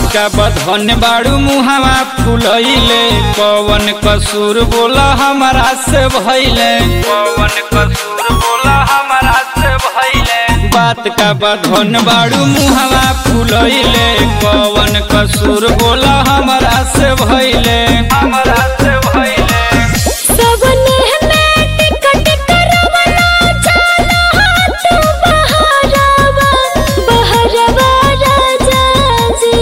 का बधन बाड़ू मुहावा फुलैले पवन कसूर बोला हमारा से भैले पवन कसूर बोला हमारा से भैले बात का बधन बाड़ू मुहावा फुलैले पवन कसूर बोला हमारा से भैले हमारा से भैले सबने में टिकट करवला चला तू बहरवा बहरवा राजा जी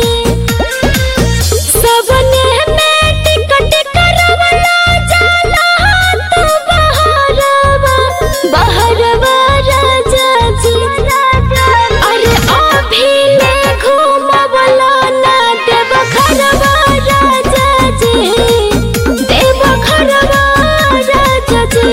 सबने में टिकट करवला चला तू बहरवा बहरवा राजा जी अरे अभी ले घूमवला ना देव घरवा राजा जी देव घरवा राजा जी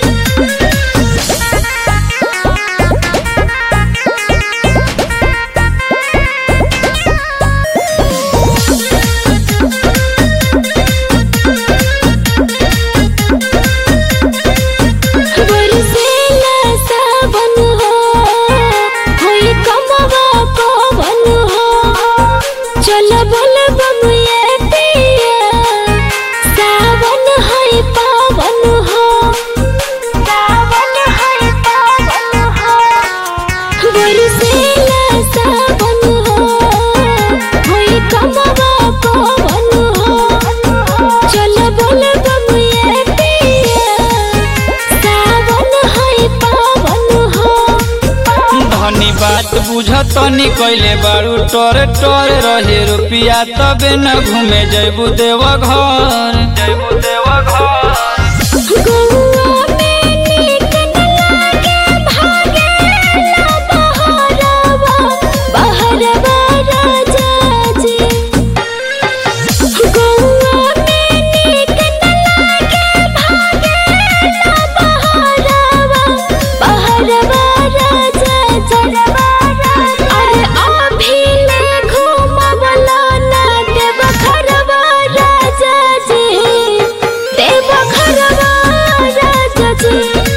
बरसेला सावन हो होई कमवा पवन हो चल बल बम ये पिया सावन है पावन हो सावन है पावन हो बरसेला सावन हो होई कमवा पवन हो चल बल बम ये पिया सावन है पावन हो धनी बात बुझतनी कैले बारू टोर टोर रहे रुपिया तबे न घूमे जैबू देव घर जैबू देव घर गौआ में नीक न लागे भागेला बहरवा बहरवा राजा जी गौआ में नीक न लागे भागेला बहरवा बहरवा राजा जी अरे अभी ले घूमवला ना देव घरवा राजा जी देव घरवा राजा जी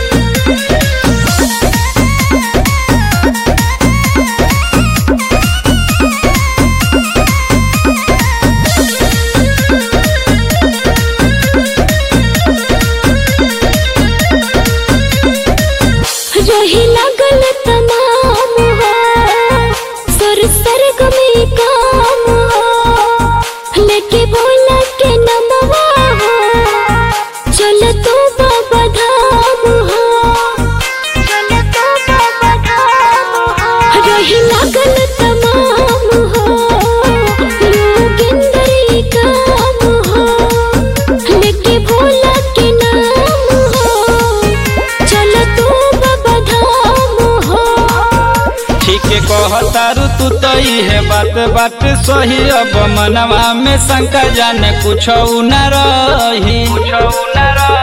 रही लगल तमाम हो सर सरग में काम हो लेके बोला के नमवा हो चल तू बाबा धाम हो चल तू बाबा धाम हो रही लगल तमाम हो योगिंद्री काम हो लेके भोला के नाम हो चल तू बाबा धाम हो ठीक कहतारू तू तो है बात बात सही अब मनवा में शंका जाने कुछ न रही कुछ न रही